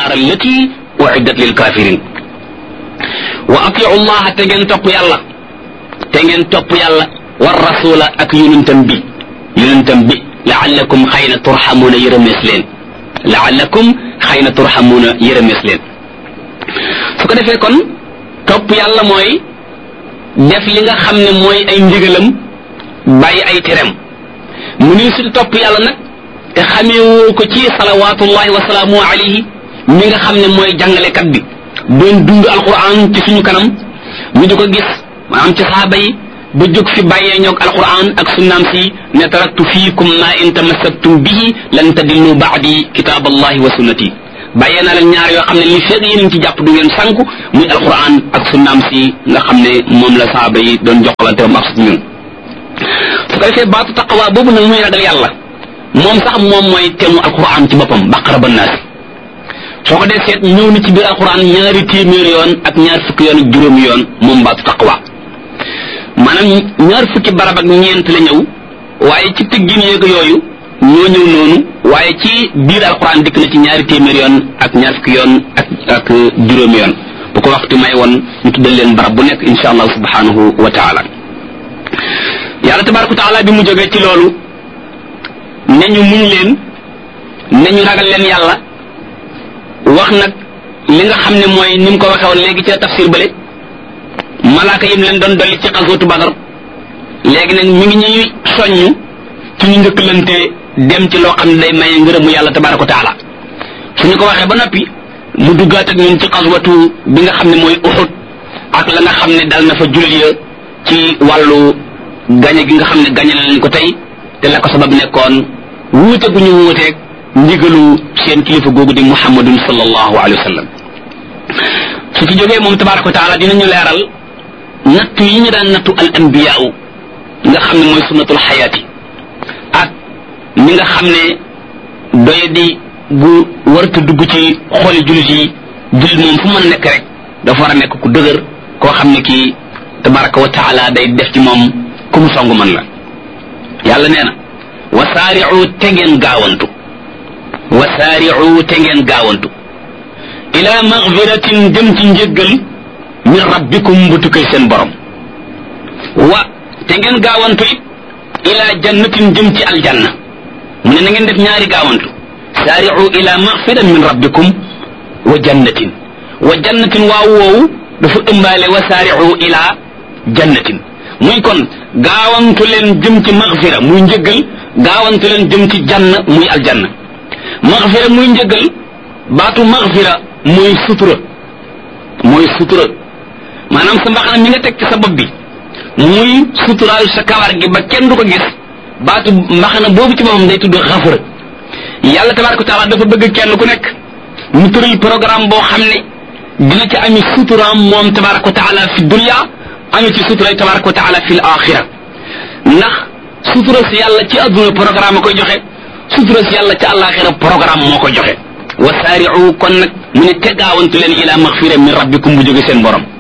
annaar allati uiddat lil kafirin wa atiu llaha te ngeen topp yàlla te ngeen topp yàlla war rasula ak yonentam bi yonentam bi laallakum xëy na turxamuuna yërëmees leen laallakum xëy na turxamuuna yërëmees leen su ko defee kon topp yàlla mooy def li nga xam ne mooy ay ndigalam bàyyi ay terem mu ni su topp yàlla nag te xameewoo ko ci salawaatullahi wa salaamu alayhi mi nga xam ne mooy jàngalekat bi doon dund alquran ci suñu kanam ñu di ko gis maanaam ci saaba yi ba jóg fi bàyyee ñoog alquran ak sunnaam si ne taraktu fiikum ma in tamassaktum bihi lan tadillu baadi kitaab allahi wa sunnati bàyyee naa leen ñaar yoo xam ne li feeg yéen ci jàpp du ngeen sànku muy alquran ak sunnaam si nga xam ne moom la saaba yi doon joxalante moom ak su ñun su ko defee baatu taqwa boobu nag muy ragal yàlla moom sax moom mooy temu alquran ci boppam baqara ba naasi soo ko dee seet ñëw na ci biir alquran ñaari téeméeri yoon ak ñaar fukki yoon ak juróomi yoon moom baatu taqwa maanaam ñaar fukki barab ak ñeent la ñëw waaye ci tëggin yéeg yooyu ñoo ñëw noonu waaye ci biir alquran dikk na ci ñaari téeméeri yoon ak ñaar fukki yoon ak ak juróomi yoon bu ko waxtu may woon ñu tuddal leen barab bu nekk insha allah subhanahu wa taala yàlla tabaraka wa taala bi mu jógee ci loolu ne ñu muñ leen ne ñu ragal leen yàlla wax nag li nga xam ne mooy ni mu ko waxee woon léegi ca tafsir bële malaaka yim leen doon dolli ci xasootu badar léegi nag mi ngi ñuy soññ ci ñu njëkkalante dem ci loo xam ne day maye ngërëmu yàlla tabaraka wa taala su ñu ko waxee ba noppi mu duggaat ak ñun ci xaswatu bi nga xam ne mooy uxut ak la nga xam ne dal na fa jullit ya ci wàllu gañe gi nga xam ne gañe nañ ko tey te la ko sabab nekkoon wuute gu ñu wuuteeg ndigalu seen kilifa googu di muhammadun sallallahu alayhi wa sallam su ci jógee moom tabaraka wa taala dinañu leeral nattu yi ñu daan nattu al anbiyaau nga xam ne mooy sunnatul xayaati ak ni nga xam ne doye di bu warta dugg ci xooli jullit yi jullit moom fu mën nekk rek dafa war a nekk ku dëgër koo xam ne kii tabaraka wa taala day def ci moom ku mu song mën la yàlla nee na wasaari'u te ngeen gaawantu wasaari'u te ngeen gaawantu ila magfiratin jëm ci njëggal min rabbikum bu tukkee seen borom wa te ngeen gaawantu it ila jannatin jëm ci aljanna mu ne na ngeen def ñaari gaawantu saari'u ila magfiran min rabbikum wa jannatin wa jannatin waaw woowu dafa ëmbaale wa saari'u ila jannatin muy kon gaawantu leen jëm ci magfira muy njëggal gaawantu leen jëm ci jann muy aljanna magfira muy njëggal baatu magfira mooy sutura mooy sutura maanaam sa mbaxana mi nga teg ci sa bopp bi muy suturaal sa kawar gi ba kenn du ko gis baatu mbaxana boobu ci boppam day tudd xafara yàlla tabaraka taala dafa bëgg kenn ku nekk mu tëral programme boo xam ne dina ci ami suturaam moom tabaraka taala fi dunya ami ci sutura tabaraka wa taala fi l axira ndax sutura si yàlla ci adduna programme a koy joxe sutura si yàlla ci àllaaxira programme moo koy joxe wa saari'u kon nag mu ne te gaawantu leen ila maxfira min rabbikum bu jóge seen borom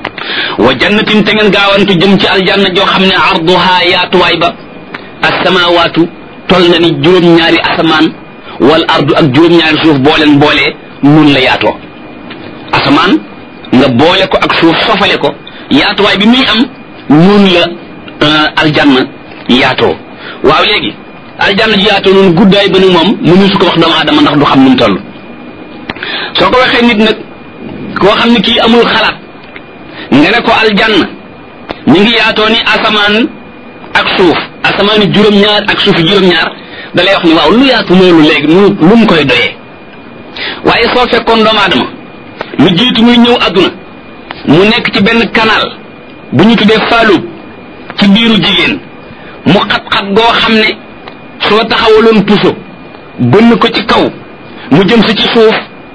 wa jannatin te ngeen gaawantu jëm ci aljanna joo xam ne arduha yaatuwaay ba asamawaatu tol na ni juróom-ñaari asamaan wal ardu ak juróom-ñaari suuf booleen boolee nun la yaatoo asamaan nga boole ko ak suuf sofale ko yaatuwaay bi muy am noonu la aljanna yaatoo waaw léegi aljanna ji yaatoo noonu guddaay ba ni moom mënu su ko wax doomu aadama ndax du xam nu mu toll soo ko waxee nit nag koo xam ne kii amul xalaat nga ne ko aljanna ñu ngi yaatoo ni asamaan ak suuf asamaani juróom-ñaar ak suufi juróom-ñaar da lay wax ni waaw lu yaatu loolu léegi nu lu mu koy doyee waaye soo fekkoon doomu aadama lu jiitu muy ñëw adduna mu nekk ci benn canal bu ñu tuddee faalub ci biiru jigéen mu xat-xat goo xam ne soo taxawaloon puso bënn ko ci kaw mu jëm si ci suuf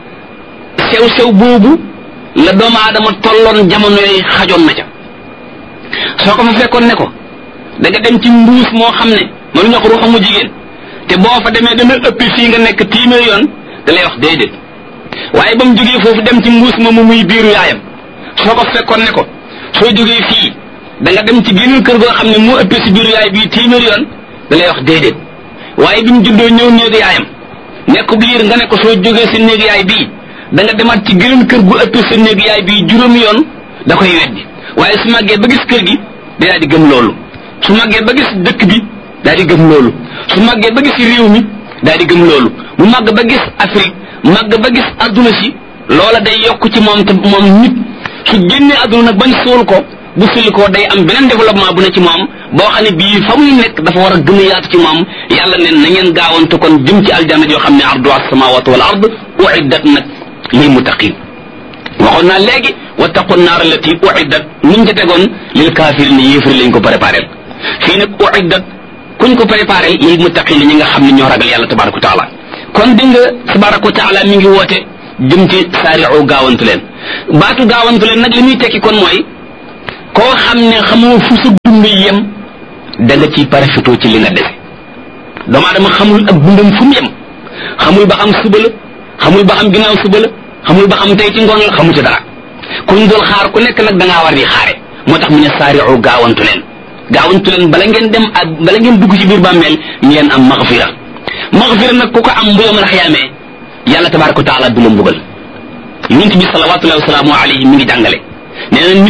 sew-sew boobu la doomu aadama tolloon jamono yi xajoon na ca soo ko fa fekkoon ne ko da nga dem ci mbuus moo xam ne mënuñu ko ruuxamu jigéen te boo fa demee dana ëppi fii nga nekk téeméer yoon da lay wax déedéet waaye ba mu jógee foofu dem ci mbuus ma mu muy biiru yaayam soo ko fekkoon ne ko soo jógee fii da nga dem ci geneen kër goo xam ne moo ëppee si biiru yaay bii téeméer yoon da lay wax déedéet waaye bi mu juddoo ñëw néegu yaayam nekk biir nga ne ko soo jógee si néegu yaay bii da nga demaat ci geneen kër gu ëpp sa néeg yaay bi juróomi yoon da koy weddi waaye su màggee ba gis kër gi day daal di gëm loolu su màggee ba gis dëkk bi daal di gëm loolu su màggee ba gis réew mi daal di gëm loolu mu màgg ba gis Afrique màgg ba gis adduna si loola day yokk ci moom te moom nit su génnee adduna nag bañ suul ko bu sulli ko day am beneen développement bu ne ci moom boo xam ne bii fa muy nekk dafa war a gën a yaatu ci moom yàlla ne na ngeen gaawante kon jëm ci aljanna joo xam ne ardu as-samawati wal ard uiddat nag lil muttaqin waxoon naa léegi wattaqu naar allati uiddat nuñ ca tegoon lil kafirin yéefari lañ ko préparé fii nag uiddat kuñ ko préparé lil muttaqin ñi nga xam ne ñoo ragal yàlla tabaraka wa taala kon di nga tabaraka wa taala mi ngi woote jëm ci saari'u gaawantu leen baatu gaawantu leen nag li muy tekki kon mooy koo xam ne xamoo fu sa dund yem da nga ciy parafitoo ci li nga dese doomu aadama xamul ak dundam fu mu yem xamul ba xam suba la xamul ba xam ginnaaw suba la xamul ba xam tey ci ngoon la xamu ci dara kuñ dul xaar ku nekk nag da ngaa war di xaare moo tax mu ne saari'u gaawantu leen gaawantu leen bala ngeen dem ak bala ngeen dugg ci biir bàmmeel ngeen am maxfira maxfira nag ku ko am bu yawmal xiyaamee yàlla tabaraka wa taala du la mbugal yonent bi salawatullahi wa salaamu alayhi mi ngi jàngale nee na nit